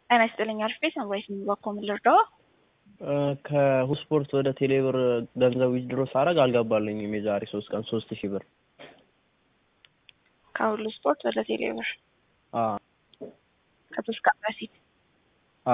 ጤና ይስጥልኝ አሪፍ ቤት ነው ወይስ በኮ ምን ልርዳው? ከሁስፖርት ወደ ቴሌብር ገንዘብ ዊዝድሮ ሳረግ አልገባልኝም። የዛሬ ሶስት ቀን ሶስት ሺህ ብር ከሁሉ ስፖርት ወደ ቴሌብር አ ከሶስት ቀን በፊት አ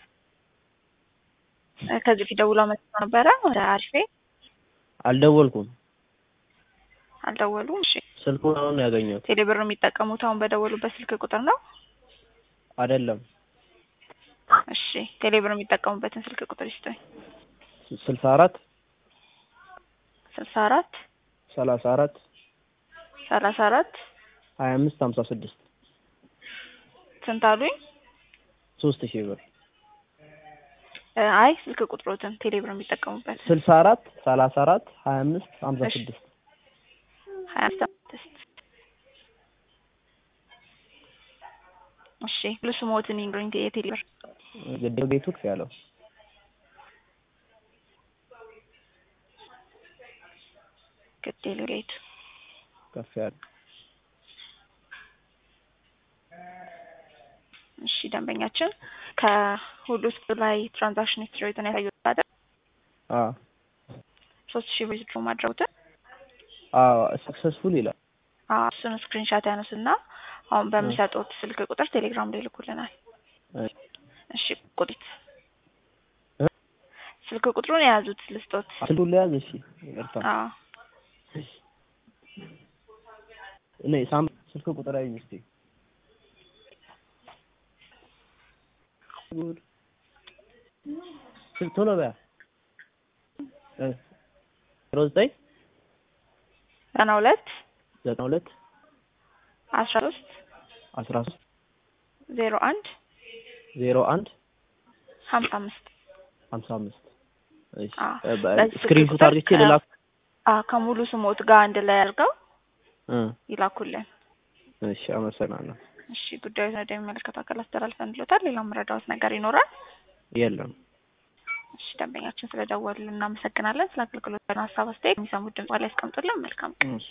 ከዚህ ፊት ደውሎ መጥቶ ነበረ ወደ አሪፍ ቤት አልደወልኩም። አልደወሉም። እሺ ስልኩን አሁን ነው ያገኘሁት። ቴሌብር የሚጠቀሙት አሁን በደወሉበት ስልክ ቁጥር ነው? አይደለም እሺ ቴሌብር የሚጠቀሙበትን ስልክ ቁጥር ይስጠኝ። ስልሳ አራት ስልሳ አራት ሰላሳ አራት ሰላሳ አራት ሀያ አምስት ሀምሳ ስድስት ስንት አሉኝ? ሶስት ሺህ ብር እ አይ ስልክ ቁጥሮትን ቴሌብር የሚጠቀሙበት ስልሳ አራት ሰላሳ አራት ሀያ አምስት ሀምሳ እሺ። ስድስት ሀያ ስድስት እሺ ልስሞትን ይንገሩኝ የቴሌብር ግድብ ቤቱ ክፍ ያለው ግዴል ጌቱ ከፍ ያለው እሺ ደንበኛችን ከሁሉ ውስጥ ላይ ትራንዛክሽን ሂስትሪውን ያሳዩት አይደል? አ ሶስት ሺህ ብር ዊዝድሮ ማድረጉትን አ ሰክሰስፉል ይላል። አዎ እሱን ስክሪንሻት ያነሱና አሁን በሚሰጡት ስልክ ቁጥር ቴሌግራም ላይ ይልኩልናል። እሺ። እሺ ቁጥት እ? ስልክ ቁጥሩን የያዙት ልስጦት። ስልኩን ለያዝ። እሺ ይቅርታ። አዎ እኔ ሳም ስልክ ቁጥር አይ እስቲ ጉድ ስልክ ቶሎ በያ እ ዜሮ ዘጠኝ ዘጠና ሁለት ዘጠና ሁለት አስራ ሶስት አስራ ሶስት ዜሮ አንድ ዜሮ አንድ ሀምሳ አምስት ሀምሳ አምስት እሺ አዎ። እ በ- በዚህ ስልክ ስክሪንሾት ቁጥር አድርጌ ከ- ልላክ አዎ ከሙሉ ስሞት ጋር አንድ ላይ አድርገው እ ይላኩልን። እሺ አመሰግናለሁ። እሺ ጉዳዩን ወደሚመለከተው አካል አስተላልፈን ብሎታል። ሌላ መረዳዎት ነገር ይኖራል? የለም እሺ ደንበኛችን ስለደወሉልን እናመሰግናለን። ስለ አገልግሎት ሀሳብ አስተያየት የሚሰሙት ድምጽ ላይ ያስቀምጡልን። መልካም ቀን። እሺ